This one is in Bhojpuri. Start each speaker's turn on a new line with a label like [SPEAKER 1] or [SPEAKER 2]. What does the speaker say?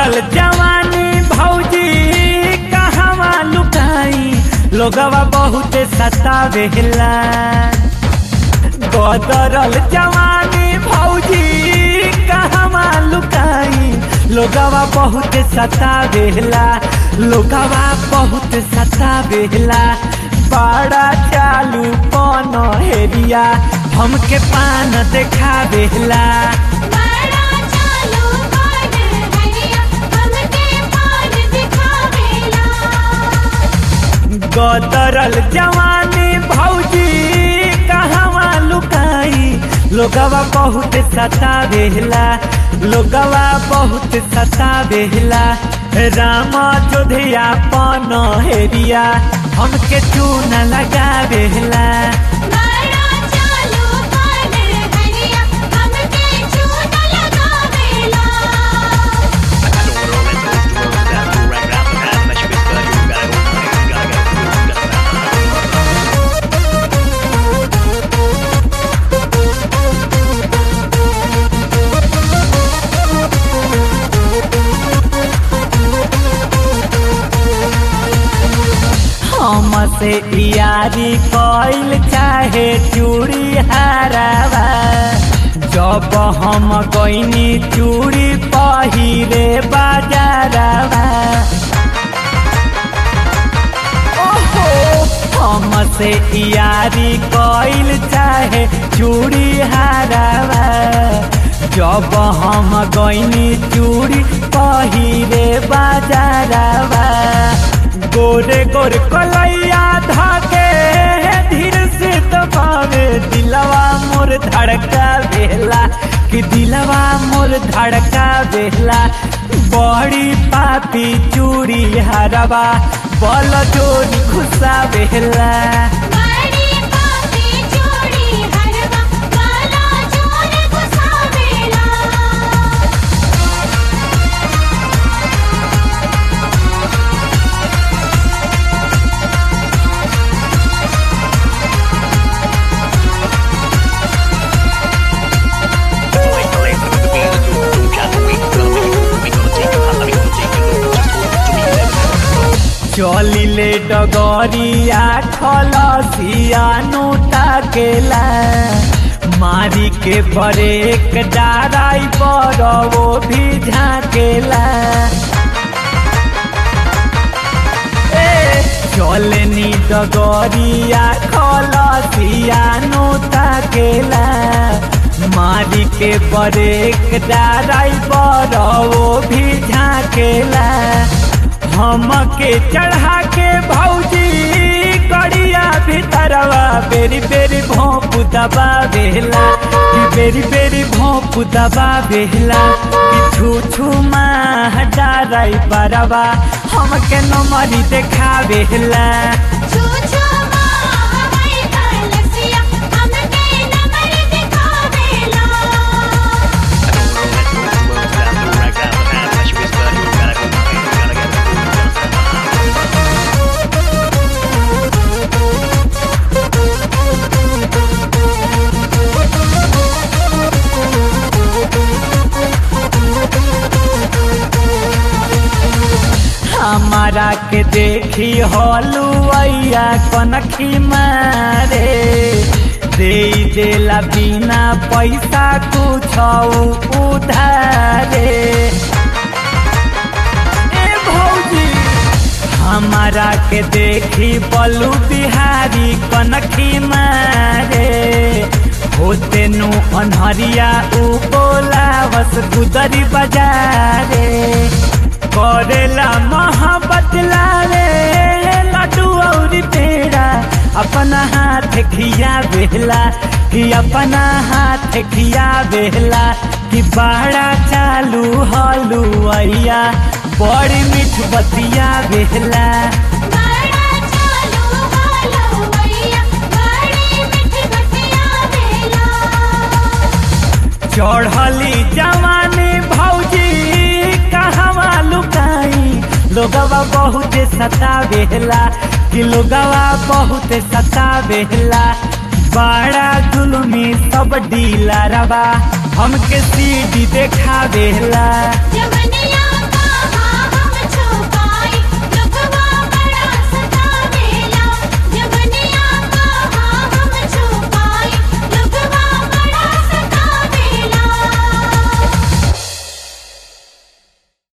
[SPEAKER 1] गदरल जवानी भौजी कहवा लुकाई लोगवा बहुत सतावेला गदरल जवानी भौजी कहवा लुकाई लोगवा बहुत सतावेला लोगवा बहुत सतावेला बड़ा चालू पन हेरिया हमके पान देखावेला
[SPEAKER 2] बड़ा चालू पान हरिया हमके पान दिखावेला
[SPEAKER 1] गदरल जवानी भौजी कहवा लुकाई लोगवा बहुत सतावेला लोगवा बहुत सतावेला राम जोधिया पन हेरिया हमके चून लगावेला
[SPEAKER 2] बड़ा चालू पान हरिया हमके चून लगावेला
[SPEAKER 1] हमसे यारी कइल चाहे चूड़ी हरावा जब हम गईनी चूड़ी पहिरे बाजारवा ओहो हमसे यारी कइल चाहे चूड़ी हरावा जब हम गईनी चूड़ी पहिरे बाजारवा गोरे गोरे कलैया धाके धीर से दबावे दिलवा मोर धड़का बेला कि दिलवा मोर धड़का बेला बड़ी पापी चूड़ी हरवा बल जोड़ी खुशा बेला
[SPEAKER 2] बड़ी पापी चूड़ी हरवा काला चोर घुसावेला
[SPEAKER 1] चलिले डगरिया खलसिया ताकेला मारी के ब्रेक डाराई पर वो भी झाकेला ए चलनी डगरिया खलसिया ताकेला मारी के ब्रेक डाराई पर वो भी झाकेला हमके चढ़ा के भौजी कड़िया भीतरवा बेरी बेरी भोंप दबा बेला कि बेरी बेरी भोंप दबा बेला कि छू छू माँ डाराई बरवा हमके नमरी देखा बेला
[SPEAKER 2] छू छू माँ हमारी कलसिया हमके नमर दिखावेला
[SPEAKER 1] हमारा के देखी हलुआ कनखी मारे दे देला बिना पैसा कुछ उधारे ए भौजी हमारा के देखी बलू बिहारी कनखी मारे होते नु अनहरिया उ बोला बस गुदरी बजारे करेला मोहब्बत लाले लड्डू और पेड़ा अपना हाथ खिया बेला कि अपना हाथ खिया बेला कि बड़ा चालू हलुआ बड़ी मीठ बतिया बेला
[SPEAKER 2] बड़ा चालू हालो भैया बड़ी मिठी बतिया वेला
[SPEAKER 1] चढ़ली जवानी भौजी कहवा लुकाई लोगवा बहुत सतावेला कि लोगवा बहुत सतावेला बड़ा जुलमी सब डीलरवा हमके सीडी देखावेला
[SPEAKER 2] जवनिया